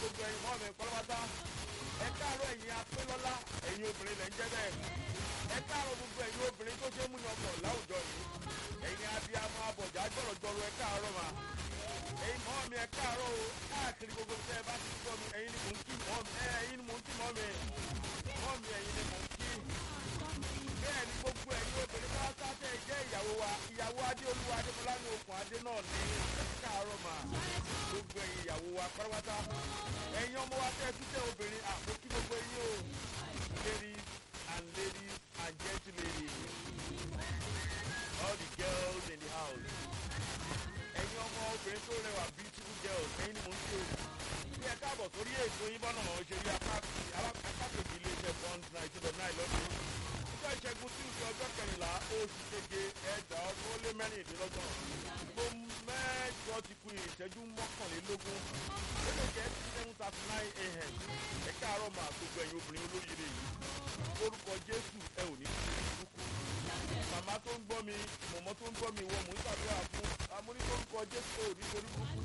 gbogbo ẹ̀yin mọ́ mi pátápátá ẹ káàárọ̀ ẹ̀yin apélọ́lá ẹ̀yin obìnrin lẹ́ ń jẹ́ bẹ́ẹ̀ ẹ káàárọ̀ gbogbo ẹ̀yin obìnrin tó ṣe é múyan ọkọ̀ láwùjọ yìí ẹ̀yin abiyamọ abọ̀jà jọ̀rọ̀jọ̀rọ̀ ẹ káàárọ̀ mà ẹ̀yin mọ́ mi ẹ káàárọ̀ o káàkiri gbogbo tẹ́ ẹ bá ti gbọ́ mi ẹ̀yin ni mò ń kí mọ́ mi ẹ̀yin ni mò ń kí mọ́ mi mọ́ mi ẹ̀yin ni mò ń kí bẹ́ẹ̀ ni gbogbo ẹ̀yin obìnrin bá sáté jẹ́ ìyàwó wa ìyàwó adéolúwa adémọlá ní okùn adé náà ní káàárọ̀ mà gbogbo ẹ̀yin ìyàwó wa pátápátá ẹ̀yin ọmọ wa tẹ́ ẹ tún tẹ́ obìnrin àpò kí gbogbo ẹ̀yin o ladies and ladies and gentlemen all the girls in the house ẹ̀yin ọmọ obìnrin tó rẹwà beautiful girls ẹ̀yin ni mò ń ṣe o bí ẹ káàbọ̀ sórí ètò yín bọ́nà òṣèré apákejì iléeṣẹ́ bond nineteen dot nine lọ́dún ọjọ́ ìṣẹ́gun tí ń fi ọjọ́ kẹrìnlá oṣù keje ẹ̀dá ọdún ó lé mẹ́rìndínlọ́gbọ̀n gbogbo mẹ́jọ ti ku ìṣẹ́jú mọ́kànlélógún ó lè jẹ́ seven thirty nine a.m. ẹ káàárọ̀ máa gbogbo ẹ̀yin obìnrin olóyèrè yìí orúkọ jésù ẹ ò ní sí burúkú màmá tó ń gbọ́ mi mọ̀mọ́ tó ń gbọ́ mi wọ́n mò ń ṣàdúrà fún amúní lórúkọ jésù ò ní torí burúkú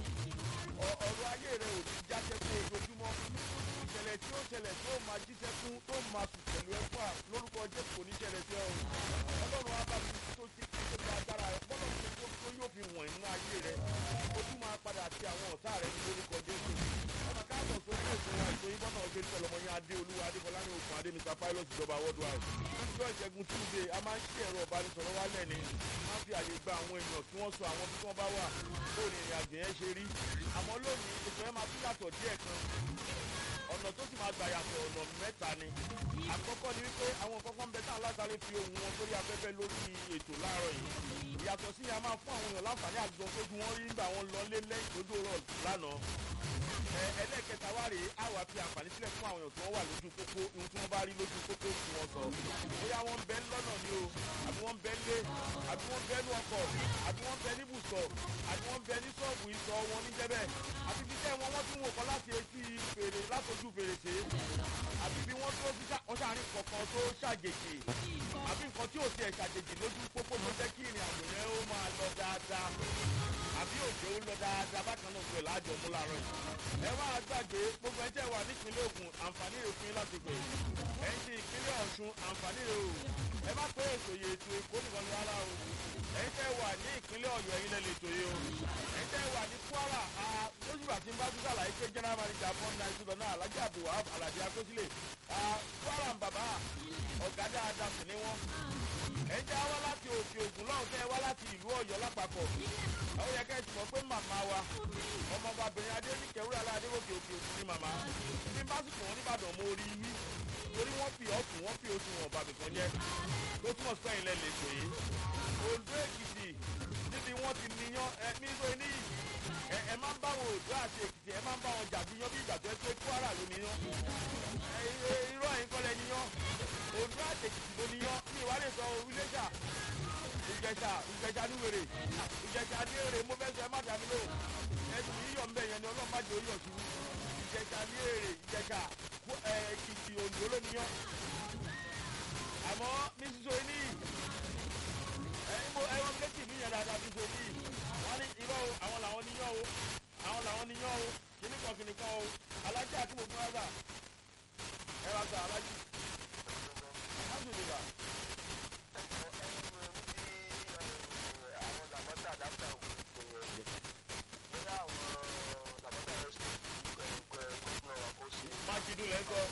ọ̀rọ̀ ayé rẹ ò ní jáṣẹ́ fún ojoojúmọ́ ìṣẹ̀lẹ̀ tí ó ṣẹlẹ̀ tó máa jíṣẹ́ fún tó máa sùn pẹ̀lú ẹ̀fọ́ à lórúkọ jésù kò ní ṣẹlẹ̀ sí ọ ọlọ́run á bá mi tó ti tó ti agbára rẹ bọ́lá mi tó tó yóò fi wọ̀n inú ayé rẹ ó tún máa padà sí àwọn ọ̀tá rẹ ní lórúkọ jésù ọmọ káàbọ̀ sórí ètò wa ètò yín bọ́nà ọ̀gbẹ́ni pẹ̀lú ọmọ yín adé olúwa adébọlá ní òkun adé mr pilot ìjọba worldwide lọ́jọ́ ìṣẹ́gun tuesday a máa ń ṣí ẹ̀rọ ìbánisọ̀rọ̀ wálẹ̀ ni máa ń fi àyè gba àwọn èèyàn kí wọ́n sọ àwọn bí wọ́n bá wà bó ní ìrìn àjò yẹn ṣe rí àmọ́ lónìí ètò yẹn máa tún yàtọ̀ díẹ̀ kan ọ̀nà tó sì máa gbà yàtọ̀ ọ̀nà mẹ́ta ni àkọ́kọ́ ni wípé àwọn kọ́kọ́ ń bẹ tá alásáré fi ohun wọn sórí afẹ́fẹ́ lórí ètò láàárọ̀ yìí ìyàtọ̀ sí yẹn a máa fún àwọn èèyàn láǹfààní àjọ sójú wọn rí nígbà wọn lọ lé lẹ́yìn tó dòrò lánàá ẹlẹ́ẹ̀kẹta wá rèé á wà fi àǹfààní sílẹ̀ fún àwọn èèyàn tí wọ́n wà lójú pópó ohun tí wọ́n bá rí lójú pópó tí wọ́n sọ bóyá wọ́n ń bẹ lọ́nà ni o àbí wọ́n ń bẹ lé àbí wọ́n ń bẹ ní ọkọ̀ àbí wọ́n ń bẹ níbùsọ̀ àbí wọ́n ń bẹ ní ṣọ́ọ̀bù ìsọ̀ wọn níjẹ́bẹ̀ àbí bí tẹ́ wọn wọ́n tún wò kọ́ láti etí fèrè látọjú fèrèsé àbí bí wọ́n tó fi ọ̀ṣàrin kọ̀ọ̀kan tó ṣàjèjì àbí nǹkan tí ò tiẹ̀ ṣàjèjì lójú pópó tó jẹ́ kí ìrìn àjò yẹn ó máa lọ dáadáa àbí òjò ó lọ dáadáa bákan náà pẹ̀lú àjọ mú láàárọ̀ yìí. ẹ wá gbàgbé gbogbo ẹjẹ wà nípínlẹ̀ Ògùn àǹfààní rẹ̀ fún yín láti pè é ẹ̀ ń ti ìpínlẹ̀ Ọ̀ṣun àǹfààní rẹ̀ o ẹ má pé ètò yìí ètò èkó nìkan ní rárá o ẹ̀ ń tẹ́ wà ní ìpínlẹ̀ Ọ̀yọ́ ẹ̀yin lẹ́lẹ̀ ètò yìí o ẹ̀ ń tẹ́ wà ní Kwara lójúbà tí ń bá tún sàlàyé pé general manager fún náà ìṣúná náà alájà abdulwahab aládé akósílẹ̀ Kwara ń bàbá ọ̀gá dáadáa sì ni wọ́n ẹ̀ ń tẹ́ wá láti òkè Ògùn lọ́hùn tẹ́ wá láti ìlú Ọ̀yọ́ lápapọ̀ ó yẹ kẹ́ ẹ ti mọ̀ pé màmá wa ọmọbabìnrin adéníkẹ́ wúrà aládéwòkè òkè òkun ni màmá bí básìkò wọn nìbàdàn mo rí wí torí wọ́n fi ọ̀tún wọ́n fi oṣù wọn bàbí kan jẹ́ tó túmọ̀ sí ẹ̀yìn lẹ́lẹ̀ ètò yìí Oǹdó Èkìtì níbi wọ́n ti níyàn ẹ nígbà níyì ẹ ẹ máa ń bá wọn Oǹdó àti Èkìtì ẹ máa ń bá wọn jàbíyàn bí ìgbà tó ẹ pé Kwara ló níyàn irọ́ ẹ̀yìn kọ́lẹ̀ níyàn Oǹdó àti Èkìtì ló níyàn ní ìwádìí sọ orílẹ̀-èdè ìjẹsà ìjẹsà níwèrè ìjẹsà níwèrè mo fẹ́ sọ ẹ má dàbí lò ẹsùn yíyọ̀ ń bẹ̀ yẹn ni ọlọ́run má jẹ́ oyọ̀ sí ìjẹsà níwèrè ìjẹsà Èkìtì Oǹdó ló níyàn àmọ́ ní sísọ ní ẹ̀yìnbó ẹ̀rọ méjì ní yẹn dáadáa sísọ ní wọ́n ní irọ́ o àwọn làwọn níyàn o àwọn làwọn níyàn o kìnnìkan kìnnìkan o alájà àti gbogbo ọ̀gá ẹ̀rọ àgbà alájì alhamdulilah. májídù lẹ́kọ́.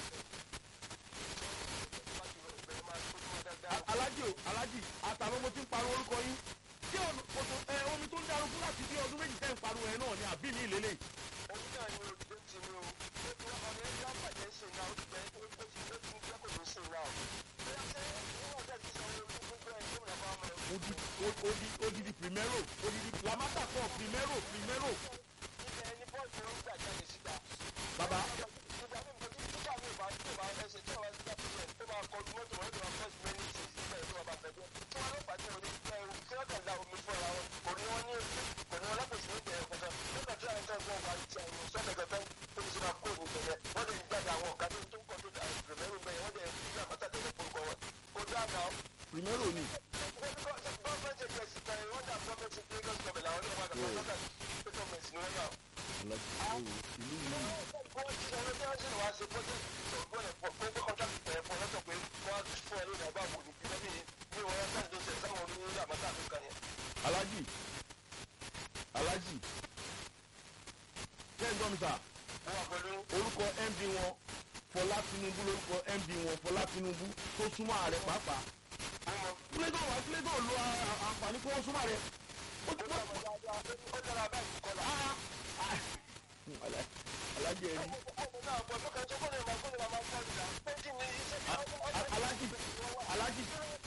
alájì o alájì àtàwọn ọmọ tí ń pariwo orúkọ yín tí omi tó ń darúgbó láti bí ọdún méjì tẹ́ ń pariwo ẹ̀ náà ni àbí ní ìlélẹ̀. omi náà ni o ti ti ní o ó ti wọ́n ọdún ẹgbẹ́ àpàdé ṣe náà ó ti pẹ́ ó ti ó ti ó ti jẹ́ kò ní ṣe náà. bóyá ṣé wọ́n fẹ́ ti sọ orí gbogbo ẹ̀ tó ń lọ́kọ́ ọmọ rẹ̀. odi odi odidi primero odidi lamata kọ primero primero. ibẹ̀ ni bọ́ọ̀sì ń gbà jáde síta. baba ìgbà mi nǹkan tí nígbà mi ò bá tó bá ẹsẹ̀ tí wọ́n ti gbà tó máa kọjú mọ́tò wọn tó máa fẹ́ẹ́ mẹ́rin sí síbẹ̀ tó máa bá fẹ́ bẹ́ẹ̀. tí wọ́n lọ́pàá tí wọ́n ní tí wọ́n kàn da omi fún ara wọn kò ní wọ́n ní kò ní wọ́n lápòsí ní ìbẹ̀rẹ̀ kankan nígbà tí àwọn tó ń wá ti àwọn sọ́kẹ̀ kankan tó ti máa kó ní ìbẹ̀rẹ̀ wọ́n lè gbàdá àwọn ọ̀gá tó ń kọ́ tó dà ìgbẹ̀rẹ̀ ìbẹ̀rẹ̀ wọ́n lè gbà mọ́tà tó lè polúkọ wọn. kò dáa náà primero ni. gọ́ọ̀mẹ̀ntì ẹ̀sìn kan wọ́n dà gọ́ọ̀mẹ̀ntì Lagos gọ́ọ̀mẹ̀ntì àwọn ọlọ́wọ́ àgbà gọ́ọ̀mẹ̀ntì ni wọ́n náà. ìlú yìí wọ́n ti sọ wọ́n tí wọ́n sì wá ṣe project ìṣògbọ́n ẹ̀ fún pé contract ẹ̀ fún ọlọ́tọ̀ pé wọ́n á fún ẹ lónìí àbá wò ní bí ní ní wọ́n yẹn sáà tó ṣe sáwọn onílé àmọ́tà tó kàn yẹn. alájì alájì ṣé ń gbọ́ mi sà wọ́n wà pẹ̀lú orúkọ md wọn fọlá tinubu lórúkọ md wọn fọlá tinubu tó súnmọ́ ààrẹ pàápàá mímọ́ kílégò wá kílégò lo a- a- àǹfààní kí wọ́n súnmọ́ ààrẹ ó ti ó dára dáadáa ó dára báyìí kọ́lá. alájì ẹ̀rí ọmọ náà bọ̀ tó kàn tó kọ́ lè máa kó lè máa kọ́ lè máa pé kí ni iṣẹ́ tí wọ́n wọ́n alájì alájì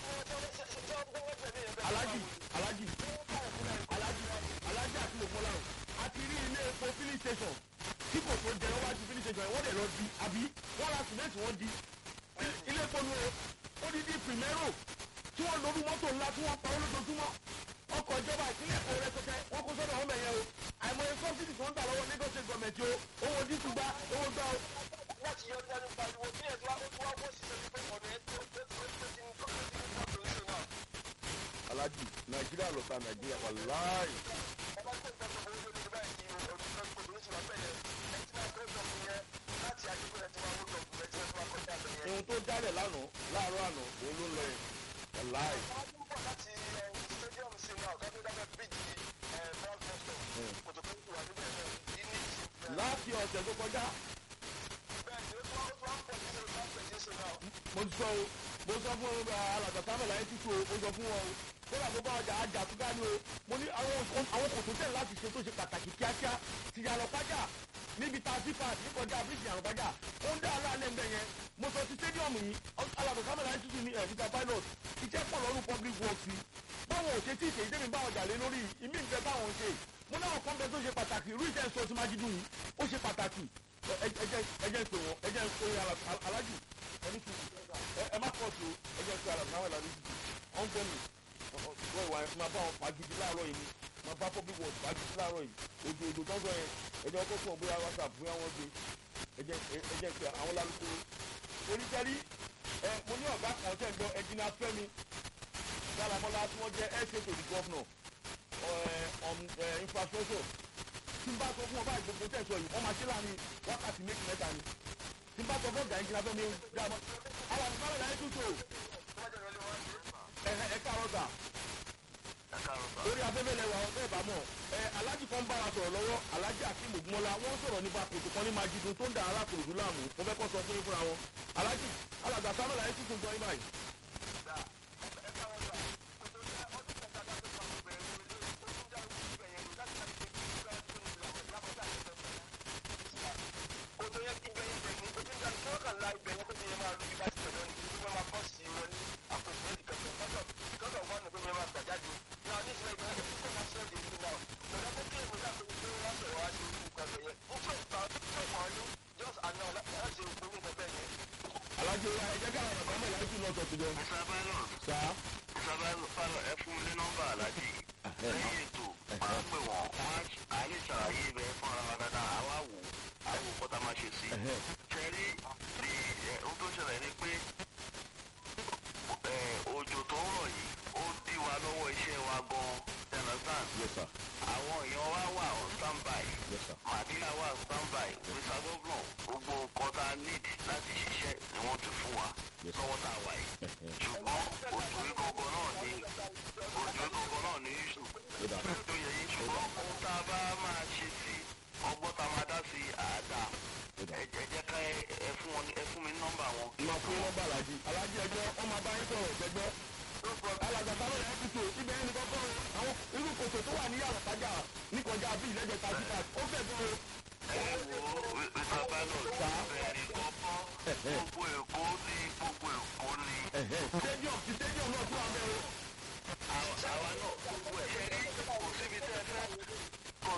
alájì alájì alájì alájì àti lòpọ̀lá o a ti rí ilé epo filling station tí kò tó jẹ wájú filling station yẹn wọ́n lè lọ di àbí wọ́n ra sìmẹ́ǹtì wọ́n di ilé epo nu o ó di di primero tí wọ́n lórí mọ́tò ńlá tí wọ́n pa ó lójoojúmọ́ ọkọ̀ ìjọba ìpínlẹ̀ èkó rẹpẹtẹ wọ́n kó sọ́dọ̀ ọmọ ẹ̀yẹ o àìmọye sọ́bsidì tó ń gbà lọ́wọ́ lagos state government o owó dísù gbá owó gbá o. láti yọ ọdún pariwo bí ẹ̀ tó wá ó tó wá bó ṣiṣẹ́ ní pé ọ̀nà ẹ̀ tó tó tó tó ti ń tó tó ti ń tó tó ń ṣe náà. alájì nàìjíríà ló ta nàìjíríà wàláì. ọba tó ń tọ́jú owó lórí báyìí kí olùkọ́ obìnrin sì máa bẹ̀rẹ̀ ẹ̀ tí máa tó dọ̀kun yẹn láti àdúgbò ẹ̀ tí máa wó dọ̀kun ẹ̀ tí wọ́n máa kọjá bẹ̀ yẹn. ohun tó jálẹ̀ lánàá láàárọ̀ àná òun ló ń lọ yẹn wàláì. wọ́n tún bọ̀ láti stadium sí náà ká tó dábẹ́ bíjì brown boston kòtòkó wà níbẹ̀ náà yìí ní ìsìn. láti ọ̀sẹ̀ tó kọjá bẹ́ẹ̀ ni ó tún wá ó tún wá pọ̀ sí ṣe láti ṣe ṣe náà. mo ti sọ o mo sọ fún ọmọ alàgbà sábẹ̀lá yẹn tútù o mo sọ fún wọn o kódà tó bá ọjà ajá tó dání o mo ní àwọn àwọn kòtò tẹ̀ láti ṣe tó ṣe pàtàkì kíákíá ti yàrá pàjá níbi tá a ti pa àti kọjá bíríjì yàrá pàjá ó ń dá aláàlẹ́ ń bẹ̀ yẹn mo sọ ti stadium yìí alàgbà sábẹ̀lá yẹn tútù ní ẹ̀ níta pilot iṣẹ́ pọ̀ lọ́rùn public works yìí báwọn ò ṣe tí ì ṣe ìdẹ́mi báwọn jà lé lórí ìmí ìfẹ́ báwọn ṣe mo náà kọ́ bẹ tó ṣe pàtàkì irú ìṣẹ́ sọ ti máa jí dùn yìí ó ṣe pàtàkì ẹ ẹ jẹ́ ẹ jẹ́ ń pè wọ́n ẹ jẹ́ ń pè alájù ẹni tù ẹ ẹ má pọ̀ tó ẹ jẹ́ ń pè alájù náà lálẹ́ tù ọ̀n gbọ́ mi wọ́n ìwà máa bá wọn fagidi láàárọ̀ yìí ni máa bá public works fagidi láàárọ̀ yìí òjò òjò tó ń sọ yẹn ẹ jẹ́ ọkọ̀ fún ọ bóyá whatsapp bóyá wọ́n gbé ẹ jẹ́ ẹ jẹ́ ń pè àwọn lálùkù oníṣẹ́rí ẹ mo ní ọ̀gá kan tẹ̀ ń gbọ́ ẹ̀jìnà fẹ́mi dáramọ́lá tí wọ́n jẹ́ ẹ̀ ṣètò the governor on infrastructure tí n bá sọ fún ọ báyìí gbogbo tẹ̀sán yìí wọ́n máa ṣe láàrin wákàtí méjì mẹ́ta ni tí n bá sọ fún ọ̀gá ẹ̀jìnà fẹ́mi dáramọ́ àwọn àti báyìí láyé tútù ẹ̀ ẹ̀ káàárọ̀ sà lórí afẹ́fẹ́ lẹ́wà ọ̀fẹ́ ìbámọ̀ ẹ alájì kan bá wa sọ̀rọ̀ lọ́wọ́ alájì akeem ogunmọ́lá wọ́n sọ̀rọ̀ nípa kòtò kan ní majidun tó ń da arákùnrin láàmú mo fẹ́ kọ́ sọ fún yín fúnra wọn alájì alàgbà sábàlá yẹn tuntun gbọ́ yín báyìí. alájì ẹ jẹ́ ká àwọn ọ̀gá mọ̀ láti lọ sọ tìjọ. sá ẹ fún mi ní nọ́mbà aláàjì lẹ́yìn ètò máa ń pè wọ́n wọ́n á lè ṣàlàyé ibẹ̀ fún ara wa dáadáa àwa wò àwọn òkú tá a máa ṣe sí. ṣẹ́rí ní ohun tó ṣẹlẹ̀ ni pé òjò tó ń rọ̀ yìí ó dí wa lọ́wọ́ iṣẹ́ wa gan-an understand. yes sir àwọn èèyàn wa wà on standby yes sir màdínà wà on standby mr governor gbogbo nǹkan tá a need láti ṣiṣẹ́ ni wọ́n ti fún wa Yes. lọ́wọ́ tá a wà yìí ṣùgbọ́n òjò ìkọ̀kọ̀ náà ní òjò ìkọ̀kọ̀ náà ní ìṣù ó dà tó yẹ yín ṣùgbọ́n ohun tá a bá máa ṣe sí ọgbọ́n tá a máa dá sí àádá ó dà. ẹ ẹ jẹ́ ká ẹ ẹ fún wọn ẹ fún mi ní nọ́mbà wọn. ìmọ̀ fún nọ́mbà alájì alájì ẹjọ́ ọmọ abáyé sọ̀rọ̀ gbẹgbẹ́ alàgbà sábàlá yẹn tuntun ibẹ̀ yẹn ni kọ́kọ́ àwọn irú kòtò tó wà ní yàrá tájà níkọjá bíi ìlẹ́jẹ̀ tàbí ó fẹ́ gan o. ẹ wo mr pilot bẹ́ẹ̀ ni kọ́kọ́ gbogbo èkó ní gbogbo èkó ní. stadium ti stadium náà tún wà bẹ́ẹ̀ o. àwa àwa náà gbogbo ẹ̀ ṣe rí kò síbi tẹ́ ẹ fẹ́ kò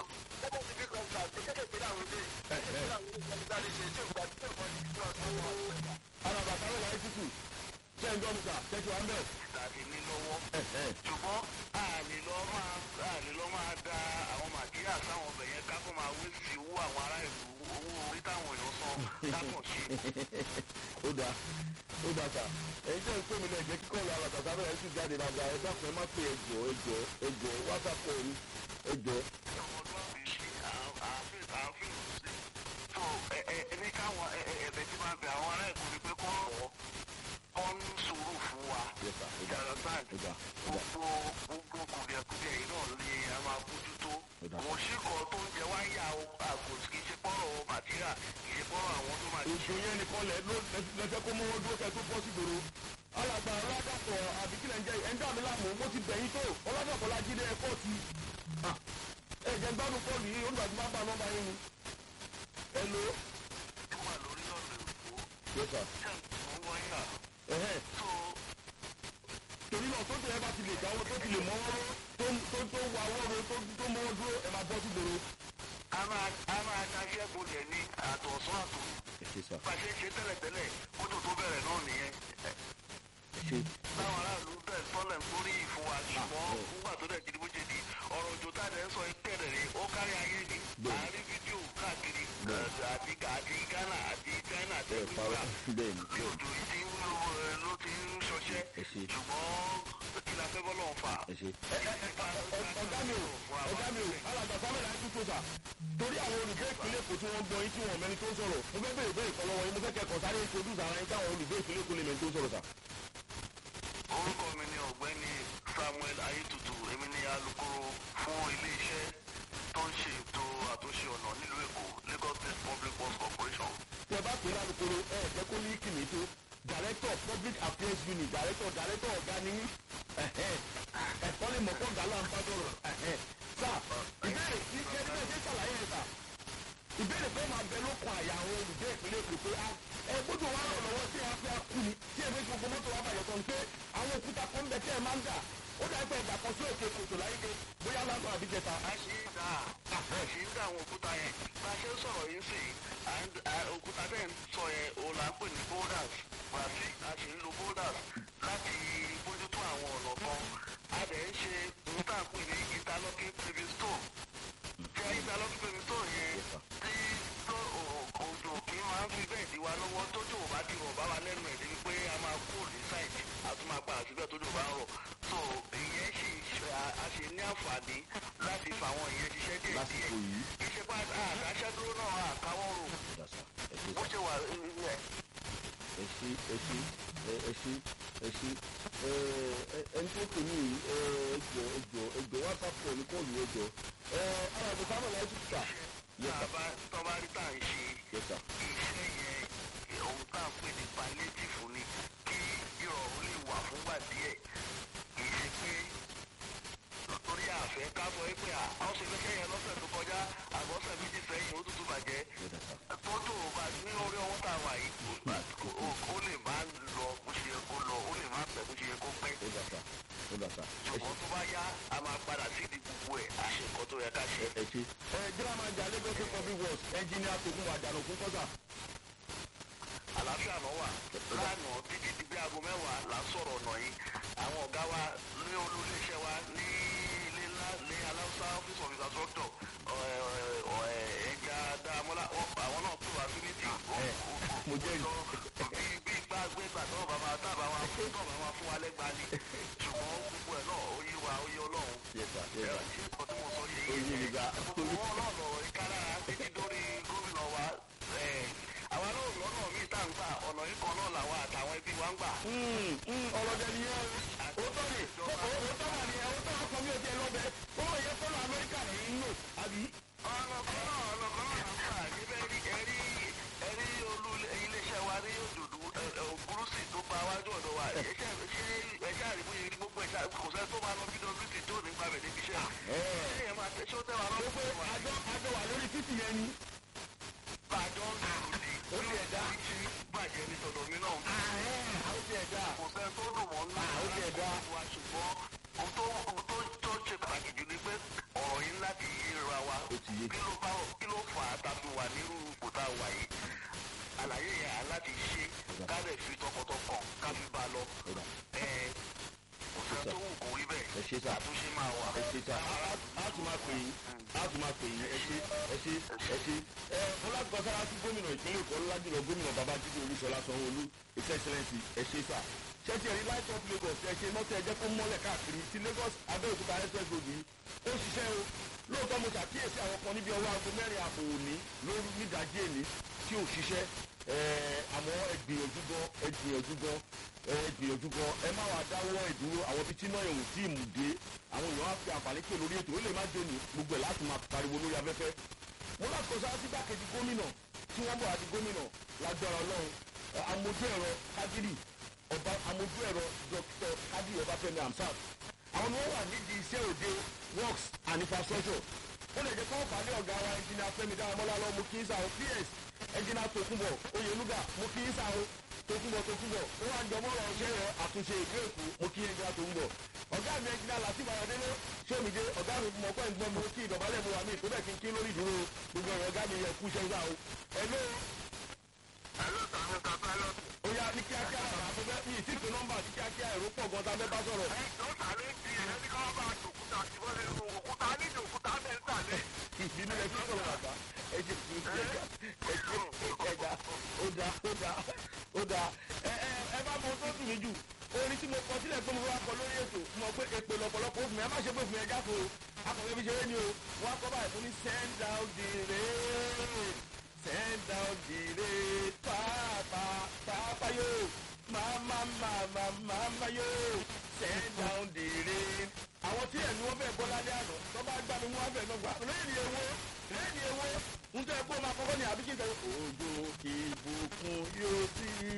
alàgbà sábàlá yẹn tuntun ṣé ń gbọ́ mi sà ṣé ti wà ń bẹ̀. tàbí ní lọ́wọ́. ṣùgbọ́n àlè lọ́ máa àlè lọ́ máa da àwọn màtíríà sáwọn ọbẹ̀ yẹn ká kó máa wé sí owó àwọn ará ìlú owó orí táwọn èèyàn san dákàn ṣe. ó dáa ó dáa sà ẹ̀yin tẹ́ ń pè mí lẹ́jẹ̀ kíkọ́ ìlú alàgbà sábàlá yẹn sì jáde dáadáa ẹ dákun ẹ má pè ẹjọ́ ẹjọ́ ẹjọ́ wásaapù ẹ̀rí ẹjọ́. ọmọdún àbí ṣe àáfíì àáfíì ṣe. tó ẹ ẹ ẹ káwọn ẹ- ẹ- ẹ̀bẹ̀ tí máa bẹ àwọn ará Èkó ni pé kọ́ ọ̀ kọ́ ń sùúrù fún wa. yes sir ó dà Understand? ó dà ó dà gbogbo gbogbo kùdìẹ̀kùdìẹ̀ yìí náà ni a máa bójútó. Ó dà. Òun sì kọ́ tó ń jẹ wáyà àgò kì í ṣe pọ́rọ̀ màtíríà kì í ṣe pọ́rọ̀ àwọn tó máa ètò yẹn nìkan lẹ ló lẹsẹ kó mọ́wọ́ dúró kẹ́ tó bọ́ sí gbòòrò alàgbà ọlọ́dàpọ̀ àbíkílẹ̀ ń jẹ́ ẹ̀ ń dà mí láàmú mo ti bẹ̀yìn tó ọlọ́dàpọ̀ la jíde ẹ̀kọ́ ti ẹ jẹ́ gbádùn kọ́ọ̀lù yìí olùgbàdì má bá nọ́mbà yín ni. ẹ lo. tó wà lórí ọ̀nà Èkó. yes sir. Ṣé ń wáyà? ẹ̀hẹ́ So torí náà tó tẹ̀lé bá ti lè káwọ́ tó ti lè mọ́wọ́ tó tó tó wà wọ́ọ̀rọ̀ tó tó mọ́wọ́ dúró ẹ máa bọ́ sí gbòòrò. a máa a máa daṣẹ́ bolẹ̀ ní àtọ̀sán àtọ̀. ẹ ṣe sà bá a ṣe ń ṣe tẹ́lẹ̀tẹ́lẹ̀ kótó tó bẹ̀rẹ̀ náà nìyẹn. ẹ ṣe. táwọn aráàlú bẹ́ẹ̀ tọ́lẹ̀ ń torí ìfún wa ṣùgbọ́n nígbà tó dẹ̀ jíde bó ṣe di ọ̀rọ̀ òjò tá a dẹ̀ ń sọ tẹ̀lẹ̀ rẹ̀ ó kárí ayé ni Bẹ́ẹ̀. àárín fídíò káàkiri Bẹ́ẹ̀. eh, àti àti Ghana àti China àti ẹ parọ́ India bẹ́ẹ̀ ni bí òjò yìí ti ń lò ẹ, ló ti ń ṣọṣẹ́ ẹ ṣe. ṣùgbọ́n kí la fẹ́ bọ́ lọ́wọ́ fà. ẹ ṣe. ọ̀gá mi ò ọ̀gá mi ò alàgbà samuel àti tòṣà torí àwọn olùgbé ìpínlẹ̀ èkó tí wọ́n gbọ́ yín tí wọ́n mẹ́ni tó ń sọ̀rọ̀ mo fẹ́ bèrè bèrè kan lọ́wọ́ yín mo fẹ́ kẹ́kọ̀ọ́ sáré introduce ara yín káwọn olùgbé ìpínlẹ̀ èkó lè mẹ́ni tó ń sọ̀rọ̀ sà. orúkọ mi ni ọ̀gbẹ́ni Samuel Ayétutù èmi ni alukoro fún ilé-iṣẹ́ tó ń ṣe ètò àtúnṣe ọ̀nà nílùú Èkó Lagos State Public Works Corporation. tẹ bá pè é lálùkòrò ẹ ẹ jẹ́ kó ní kìnnì tó director public affairs unit director director ọ̀gá ni yín ẹ̀kọ́ lè mọ̀ kó ọ̀gá là ń bá dọ̀rọ̀ sà ìbéèrè tí kẹ́kẹ́ ṣe ṣàlàyé rẹ̀ sà ìbéèrè pé máa bẹ lókun àyà àwọn olùgbé ìpínlẹ̀ èkó pé a ẹ gbọ́dọ̀ wá rọ̀ lọ́wọ́ tí a fẹ́ a kú ni tí èmi gbogbo mọ́tò wa bàjẹ́ tán pé àwọn òkúta kan bẹ tí ẹ máa ń dà ó dà pé ẹ̀dà kan sí òkè kòtò láyé ké bóyá lásán àbí jẹta. a ṣe ń dà a ṣe ń dà àwọn òkúta yẹn bá a ṣe ń sọ̀rọ̀ yín sí i òkúta bẹ́ẹ̀ ń sọ yẹn o là ń pè ní boulders wàásù a ṣe ń lo boulders láti bójútó àwọn ọ̀nà kan a dẹ̀ ń ṣe ohun tá à ń pè ní interlocking paving stone jẹ́ interlocking paving stone yẹn tí tó òjò kì í máa ń fi bẹ́ẹ̀ di wa lọ́wọ́ tójú ò bá ti rọ̀ bá wa lẹ́nu ẹ̀ débi pé a máa kú ní sáìtì àti máa padà síbẹ̀ tójú ò bá ń rọ̀ so ìyẹn sì ṣe a ṣe ní àǹfààní láti fa àwọn ìyẹn ṣiṣẹ́ díẹ̀ díẹ̀ lásìkò yìí. iṣẹ́ pa àdáṣẹ́ dúró náà àkáwọ́ rò Ọ̀dà sà, ẹ ṣé bó sà. ṣe wà ẹ̀ ẹ ṣe ẹ ṣe ẹ ẹ ṣe ẹ ṣe ẹ ẹ ẹni tó pè mí yìí, ẹ ẹjọ ẹjọ ẹjọ whatsapp call ní kóòlù ẹjọ ẹ alábò sábà láì tún kà yẹ tá sà a bá tọ́ bá rí tá à ń ṣe yẹ sà iṣẹ́ yẹn ohun tá à ń pè ní palliative ni kí ìrọ̀rùn lè wà fúngbà díẹ̀ kì í ṣe pé torí àfẹ́ ká sọ pé à á ṣe fẹ́ yẹn lọ́sẹ̀ tó kọjá àbọ̀sẹ̀ méjì sẹ́yìn ó tútù bàjẹ́ yẹ dà sà tọ́jú ọba ní orí ọwọ́ tá a wà yìí ó lè má lọ bó ṣe yẹ kó lọ ó lè má pẹ́ bó ṣe yẹ kó pẹ́ ó dà sà ó dà sà ẹ ṣe ṣùgbọ́n tó bá yá a máa padà sí ìdí gbogbo ẹ̀ àṣekọ́ tó yẹ ká ṣe. ẹ ẹ ṣe. ẹ gírámà jà lagos state public works engineer togun wàjànà òkú kọ́sà. àlàáfíà náà wà lánàá títí di bí aago mẹ́wàá là ń sọ̀rọ̀ ọ̀nà yìí àwọn ọ̀gá wa ní olóléeṣẹ́ wa ní ilé ńlá ní aláùsá office of infrastructure ẹja dáamọ́lá àwọn náà pè wá sí mítì mo jẹ́ ìlú. bí bí igbá gbégbà tó bàbá tábà wa fún tó bàbá fún wa lẹ́gbàá ni ṣùgbọ́n gbogbo ẹ̀ náà ó yí wa ó yí ọlọ́run yẹ sà yẹ ẹ̀ sà ṣé nǹkan tí mo sọ yẹ ó yé mi ga gbogbo wọn náà lọ ìkálára títí dórí gómìnà wa ẹ̀ àwa náà lọ́nà míì tá à ń gbà ọ̀nà yìí kan náà làwa àtàwọn ẹbí wa ń gbà. ọ̀rọ̀ dẹ̀ nìyẹn o tó ní o tó wà ní ẹ o tó wà sọ mí o tiẹ̀ lọ́bẹ̀ ó yẹ kọ́lọ̀ amẹ́ríkà ní í lò àbí. ọ̀nà kan náà ọ̀nà kan náà ń gbà níbẹ̀ rí ẹ̀rí ẹ̀rí olú iléeṣẹ́ wa ní òdòdó ògúrúsì tó gba wájú ọ̀dọ̀ wa ẹ̀ṣẹ́ ẹ̀ṣẹ́ àríwú yìí rí gbogbo ẹ̀ṣẹ́ kò sẹ́ tó máa lọ bí wc tó ní gbàgbẹ́ níbi iṣẹ́ ṣé ẹ̀ máa tẹ́ ṣó tẹ́ wa lọ́wọ́ pé àjọ àjọ wà lórí títì yẹn ni. bàjọ́ ń lò ní ó ti ẹ̀dá. tí bàjẹ́ ní tọ̀dọ̀ mi náà ó ti ẹ̀dá. kò sẹ́ tó dùn mọ́ ńlá ó ti ẹ̀dá. wa ṣùgbọ́n ohun tó ohun tó tó ṣe pàtàkì jù ni pé ọ̀rọ̀ yìí láti yíra wa ó ti yé. kí ló bá kí ló fà á tàbí wà nírú ipò tá a wà yìí àlàyé yẹn á láti ṣe ká lè fi tọkàntọkàn ká fi bá a lọ ó dà ẹ kò sẹ́ tó wù kó rí bẹ́ẹ̀ ẹ ṣe sà àtúnṣe máa wà. ẹ ṣe sà á tún máa pè yín á tún máa pè yín ẹ ṣe ẹ ṣe ẹ ṣe. ẹ ọlọ́gbọ̀n sára sí gómìnà ìpínlẹ̀ èkó ọlọ́lájúlọ gómìnà babájídé olúṣọlá sanwó-olú his excellency ẹ ṣe sà. ṣẹ́tì ẹ̀rí light up lagos ẹ ṣe mọ́tò ẹ̀jẹ̀ kó mọ́lẹ̀ káàkiri ti lagos abẹ́òkúta express road yìí ó ṣiṣẹ́ o lóòótọ́ mo ṣàkíyèsí àwọn kan níbi ọwọ́ aago mẹ́rin ààbò òní lórí nídàájí èní tí ò ṣiṣẹ́ ẹ̀ẹ́ àmọ́ ẹ gbìyànjú gan ẹ gbìyànjú gan ẹ gbìyànjú gan ẹ má wàá dáwọ́ ìdúró àwọn ibi tí náà ẹ̀hún tí ì mú dé àwọn èèyàn á fi àǹfààní pè lórí ètò ó lè má dé ní gbogbo ẹ̀ láti máa pariwo lórí afẹ́fẹ́ mo láti kọ sáà sí gbàkejì gómìnà tí wọ́n bọ̀ àti gómìnà lágbára ọlọ́run ẹ, amójú ẹ̀rọ kádírì ọba amójú ẹ̀rọ dr kádírì ọbáfẹ́mi hamsat àwọn ni wọ́n wà nídìí iṣẹ́ òde works and infrastructure ó lè jẹ́ kọ́ńfà ní ọ̀gá wa ẹnjìnà fẹ́mi dáramọ́lá lọ mo kí í sáwọn ps ẹnjìnà tòkunbọ̀ oyenuga mo kí í sáwọn tòkunbọ̀ tòkunbọ̀ ó wà ń jọ mọ́rọ̀ ọ̀ṣẹ́ rẹ̀ àtúnṣe ìlú èkó mo kí ẹnjìnà tòkunbọ̀ ọ̀gá mi ẹnjìnà latif ayọ̀délé sómìdé ọ̀gá mi mọ̀ pẹ́ ń gbọ́ mi ó kí ìdọ̀bálẹ̀ mi wà mí tó bẹ́ẹ̀ kí n kí lórí ìdúró gbogbo ẹ̀rọ ọ̀gá mi yẹ kú iṣẹ́ ìgbà o ẹ̀ló Hello, sir, Mr. Pilot. ó yá ní kíákíá bàbá tó fẹ́ mi ì tí ì pé nọ́mbà ní kíákíá èrò pọ̀ gan tá a fẹ́ bá sọ̀rọ̀ Ẹ jọ sàlẹ̀ ń di ẹni ká bá òkúta sí wọlé nínú òkúta nídìí òkúta bẹ́ẹ̀ ń sàlẹ̀. ìbínú ẹ fi sọ̀rọ̀ bàbá ẹ ṣe kí ẹ ṣe ẹ ṣe ẹ̀dá ó dá ó dá ó dá ẹ ẹ ẹ bá mọ tó dùn mí jù orin tí mo kọ sílẹ̀ pé mo wá kọ lórí ètò mo pé èpè lọ̀pọ̀lọpọ̀ ó fún mi ẹ má ṣe pé fún mi ẹ jáfo akọ̀wé fi ṣeré ni o wọ́n á kọ́ báyìí fún ní send down the rain send down the rain pàápàá pàápàá yóò màmá màmá màmá yóò send down the rain àwọn tí ẹ̀mí wọn bẹ̀ bọ́ lálẹ́ àná tó bá gbá mi mú wọn bẹ̀ náà gbà lẹ́yìn ewo lẹ́yìn ewo ń tẹ́ kó máa kọ́kọ́ ní àbíkí ìtẹ́wọ́ òjò kì í bùkún yóò sí.